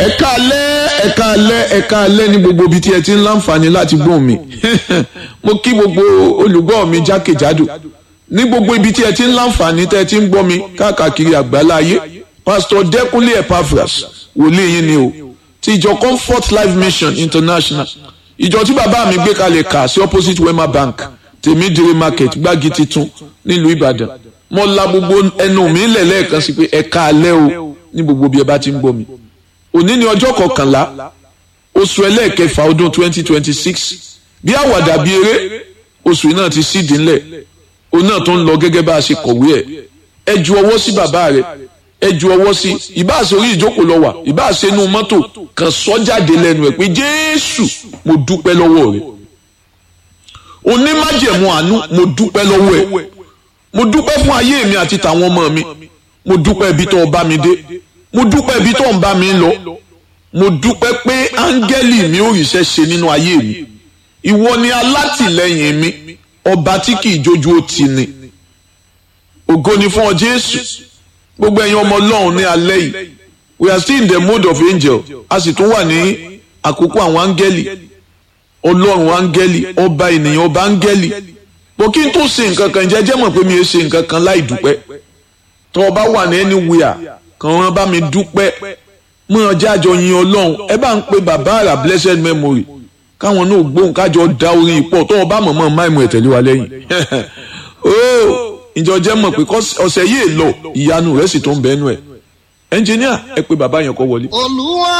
ẹ̀ka alẹ́ ẹ̀ka alẹ́ ẹ̀ka alẹ́ ní gbogbo ibi tí ẹ ti ń láǹfààní láti gbóhùn mi mo kí gbogbo olùgbọ́ mi jákèjádò ní gbogbo ibi tí ẹ ti ń láǹfààní tẹ́ ẹ ti ń gbọ́ mi káàkiri àgbálá ayé pásítọ̀ dẹ́kunlé epaphras wòlíì yín ni o ti ìjọ comfort life mission international ìjọ tí bàbá mi gbé kalẹ̀ kà sí opposite wema bank tèmídìrí market gbági titun nílùú ìbàdàn mo la gbogbo ẹnu mi lẹ̀ lẹ́ẹ̀kan sí pé ẹ̀ka alẹ́ o ní gbogbo bí ẹ bá ti ń gbọ́ mi òní ni ọjọ́ kọkànlá oṣù ẹlẹ́ẹ̀kẹfà ọdún twenty twenty six bí àwàdà bí eré oṣù náà ti sídìí ńlẹ̀ òun náà tó ń lọ gẹ́gẹ́ bá a ṣe kọ̀wé ẹ̀ ẹ ju ọwọ́ sí bàbá rẹ̀ ẹ ju ọwọ́ sí ìbá ṣe orí ìjókòó lọ wà ìbá ṣe inú mọ́tò kan sọ jáde lẹ́nu ẹ̀ pé jésù mo dúpẹ́ lọ́wọ́ rẹ̀ onímájẹ̀mú àánú mo dúpẹ́ lọ́wọ́ ẹ̀ mo dúpẹ́ fún ayé mi àti tàwọn ọmọ mi mo dúpẹ́ ibi tó o bá mi dé mo dúpẹ́ ibi tó ń bá mi lọ mo dúpẹ́ pé áńgẹ́lì mi ò ríṣẹ́ ṣe nínú ayé mi ìwọ ni alátìlẹ́yìn mi ọba tí kì í jójú ó ti ni ògo ni fún ọ jésù gbogbo ẹ̀yin ọmọ ọlọ́run ní alẹ́ yìí we are still in the mode of angel a sì tún wà ní àkókò àwọn áńgẹ́lì ọlọ́run áńgẹ́lì ọba ènìyàn ọba áńgẹ́lì bó kí n tó ṣe nǹkan kan jẹ́ jẹ́ mọ̀ pé mi ò ṣe nǹkan kan láì dúpẹ́ tó o bá wà ní anywhere kàn wọ́n bá mi dúpẹ́ mọ ọjà àjọ yin ọlọ́run ẹ bá ń pe bàbá àrà blessed memory káwọn náà gbóhùn kájọ da orin ìpọ̀ tó o bá mọ̀ mọ́ máìmù ẹ̀ tẹ̀lé wa lẹ́yìn ooo ìjọ jẹ́ mọ̀ pé ọ̀sẹ̀ yìí lọ ìyanu rẹ̀ sì tó ń bẹ́nu ẹ̀ ẹnjìníà ẹ pe bàbá yẹn kó wọlé. olúwa